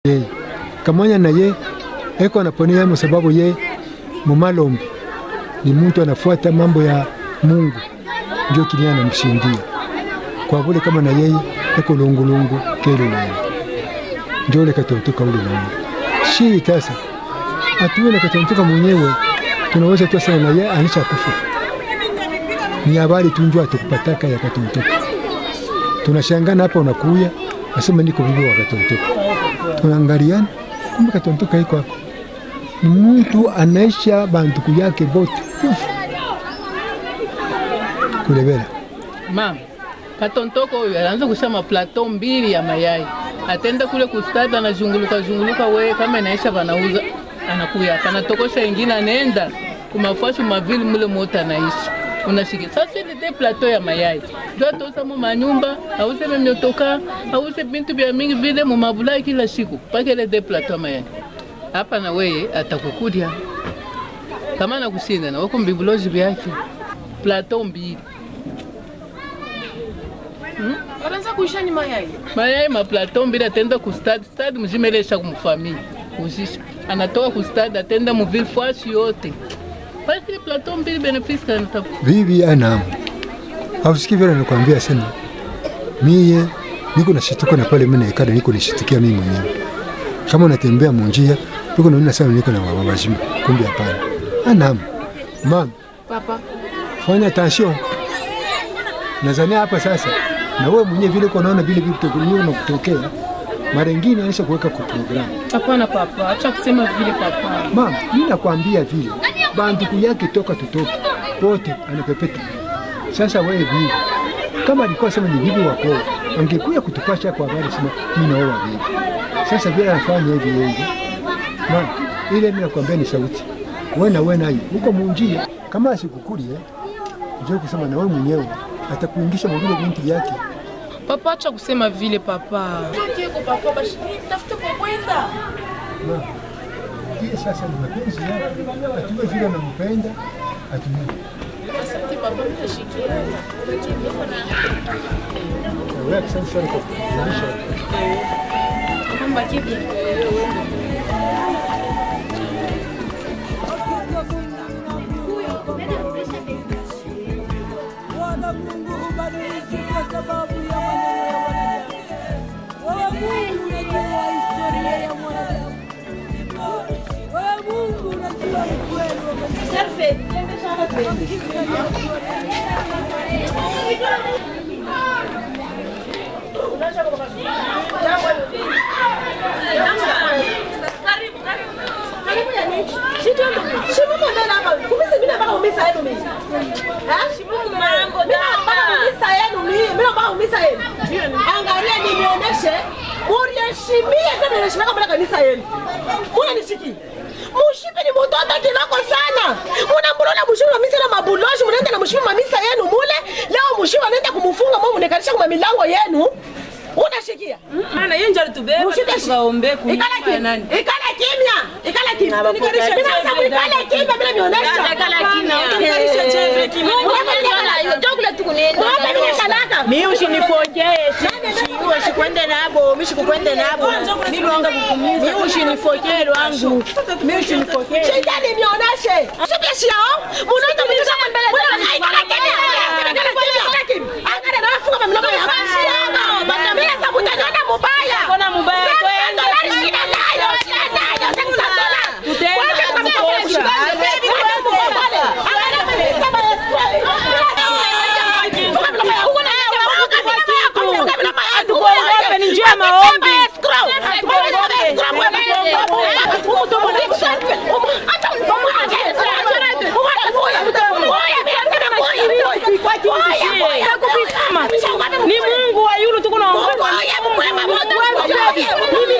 yeye kamwanya na ye eko anaponea mu sababu ye mumalombi ni mtu anafuata mambo ya Mungu, ndio kinia anamshindia kwa vile kama na yeye eko lungulungu kele lungu ndio le katontoka ule lungu shi tasa atuwe le katontoka mwenyewe tunaweza tu sana na yeye anisha kufa ni habari tunjua tukupataka ya katontoka tunashangana hapa unakuya asema niko bibi wa katontoka tunaangaliana kumbe katontoka iko hapo ni mtu anaisha bantuku yake bote kulebela Mama, katontoko huyu anaanza kusha maplateau mbili ya mayai, atenda kule kustadi, anazunguluka zunguluka, we kama inaisha vanauza, anakuya hapa anatokosha ingine, anaenda kumafashi mavili mule moto anaishi unashiki sasa, ile de plateau ya mayai ndio atosa mu manyumba, auze memyotoka, auze bintu vya mingi vile mu mabulai kila siku, paka ile de plateau ya mayai hapa, na weye atakukudia kama nakushinda na wako mbibulozi vyake plateau mbili Wanaanza kuisha ni mayai. mayai maplateau mbili atenda ku stade stade mzima ile isha kumfamili kuzisha anatoka ku stade atenda mu ville fasi yote basi ile plateau mbili benefice kana tafu bibi anamu hausikii vile nakwambia sema mie niko nashituka na pale mimi naikada niko nishitukia mimi mwenyewe kama unatembea munjia niko naona sana niko na baba wazima kumbe hapana anamu mama Papa, fanya attention nazania hapa sasa na wewe mwenyewe vile uko naona vile vitu kunyo na kutokea mara nyingine anisha kuweka kwa programu hapana papa, acha kusema vile papa. mama mimi nakwambia vile banduku yake toka tutoke pote anapepeta sasa wewe bibi kama alikuwa sema ni bibi wako angekuja kutupasha kwa habari sema mimi naoa bibi sasa vile anafanya hivi yeye mama ile mimi nakwambia ni sauti wewe na wewe naye huko munjia kama asikukulie njoo kusema na wewe mwenyewe atakuingisha mwingine binti yake Papa, acha kusema vile papa. papa, basi tafute kwa kwenda. Mama, hiyo sasa ni mapenzi yake atuwe vile anampenda atumie Asante papa, mimi nashikia. wewe asante sana kwa kufundisha Mamba kipi? wala Mungu hubadiliki kwa sababu ya maneno ya wanadamu. Wewe Mungu unajua historia ya mwanadamu. Wewe Mungu unajua ukweli wa maisha. Angalia nimeoneshe muriheshimie tena niheshimia kama kanisa yenu. Munanishikia. Mushipe ni mtoto kinako sana. Munamburona mushipe mamisa na mabuloshi munaenda na mushipe mamisa yenu mule. Leo mushipe anaenda kumufunga mwa munekarisha kwa milango yenu. Unashikia? Maana yeye ndiye alitubeba Mushike tukaombe Ikala kunyumba ya kimya. nani? Ikala kimya. Ikala kimya. Nikarisha Mimi nasema chembe ikala ndani. kimya bila nionyesha. Ikala kimya. Nikarisha chembe kimya. Ng'ombe mimi kalaka. Mimi usinifokee, shiwe shikwende nabo, mimi shikukwende nabo. Mimi usinifokee lwangu. Mimi usinifokee. Shikeni nionyeshe. Sio shao. Munaanza kutisha mbele. Ikala kimya. Ikala kimya. Angalia na wafunga mamlaka ya Shamba. Mimi sasa mtaniona mubaya. Mbona mubaya kwenda? Shida nayo. Shida nayo. Sasa dola. Tutaenda kutosha. Hatukuogope, ni njia ya maombi. Ni Mungu wa yule tuko naomba. Ni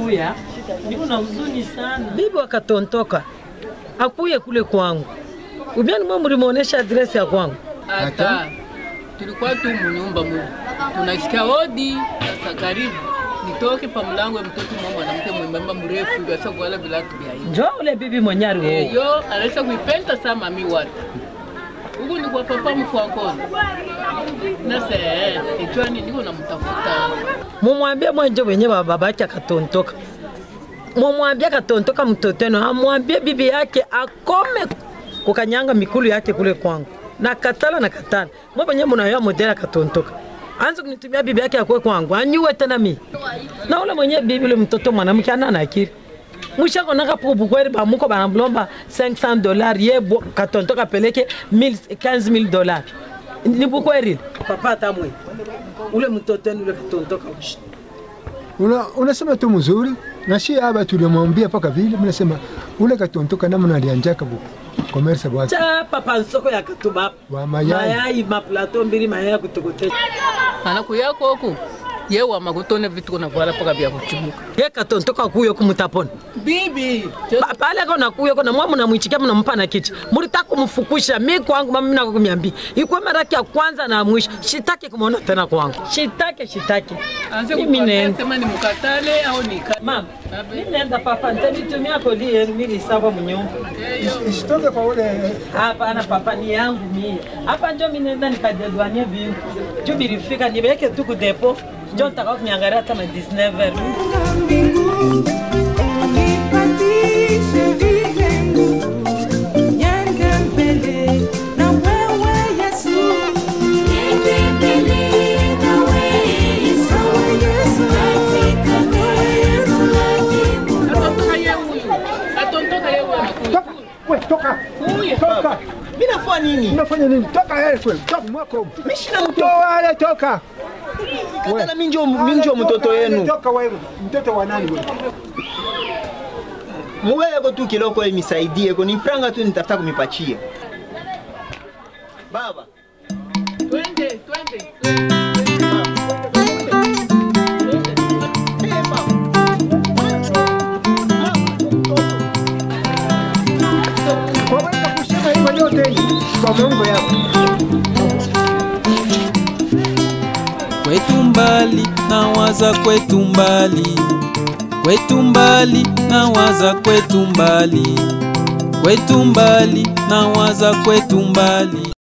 kuya niko na huzuni sana. Bibi wakatontoka akuye kule kwangu, ubiani mwe mlimuonesha adresi ya kwangu hata tulikuwa tu munyumba mu tunasikia hodi sasa karibu nitoke pa mlango ya mtoto mwa mwanamke mwembamba mrefu gasa kuala bilatu bya hivi njo ule bibi mwenyari wo eyo anaweza kuipenda saa mami watu huku ni kwa papa mkwankoni nase ichwani niko namtafuta mumwambie mwenje wenye wa babake akatontoka, mumwambie akatontoka mtoto wenu, amwambie bibi yake akome kukanyanga mikulu yake kule kwangu. Na katala na katala, mwe wenye munayoa modela akatontoka anze kunitumia bibi yake akwe kwangu, anyuwe tena mi na ule mwenye bibi ule mtoto mwanamke ana na akili mwishako naka pupu kweli bamuko banamlomba 500 dollars ye bo- katontoka peleke 1000 15000 dollars ni bukweli papa tamwe ule mtoto wenu ule katontoka ushi Una, unasema tu mzuri na si haba tulimwambia paka vile mnasema ule katontoka namna alianjaka bu komersa bwake cha papa nsoko ya katuba wa mayai mayai maplato mbili mayai ya kutokotesha anakuyako huku ye wamakutone vitu kunavala paka vya kuchumuka ye katontoka kuyo kumutapona bibi Pa- pale kona kuyo kona mwa mnamwichikia mnampa na kichi mulitaka kumfukusha mi kwangu mama mina kumiambi ikwe mara yake ya kwanza na ya mwisho shitaki kumwona tena kwangu shitake shitake anze mimi kukwambia nenda sema ni mukatale au nikate mama mimi nenda papa nitanitumia kodi yenu mimi sawa mnyumba isitoke kwa ule hapana papa ni yangu mie hapa njo mimi nenda nikadedwanie vingu juu bilifika niweke tu kudepo njo nitaka kuniangalia hata ma 19 heures Nipatishe vile nguvu, niende mbele na wewe Yesu. Niende mbele na wewe Yesu. atontoka ye huyu atontoka ye huyu anakuja we toka huyu toka mi nafua nini unafanya nini toka yale kweli toka mwako mi shina mtoto toa yale toka katala mi njo mi njo mtoto yenu toka wewe mtoto wa nani wewe muweko tu kiloko imisaidie ni franga tu nitafuta kumipachia baba twende twende Eh, baba. waweza kusema hivyo yote kwa Mungu yako kwetu mbali nawaza kwetu mbali kwetu mbali nawaza kwetu mbali kwetu mbali nawaza kwetu mbali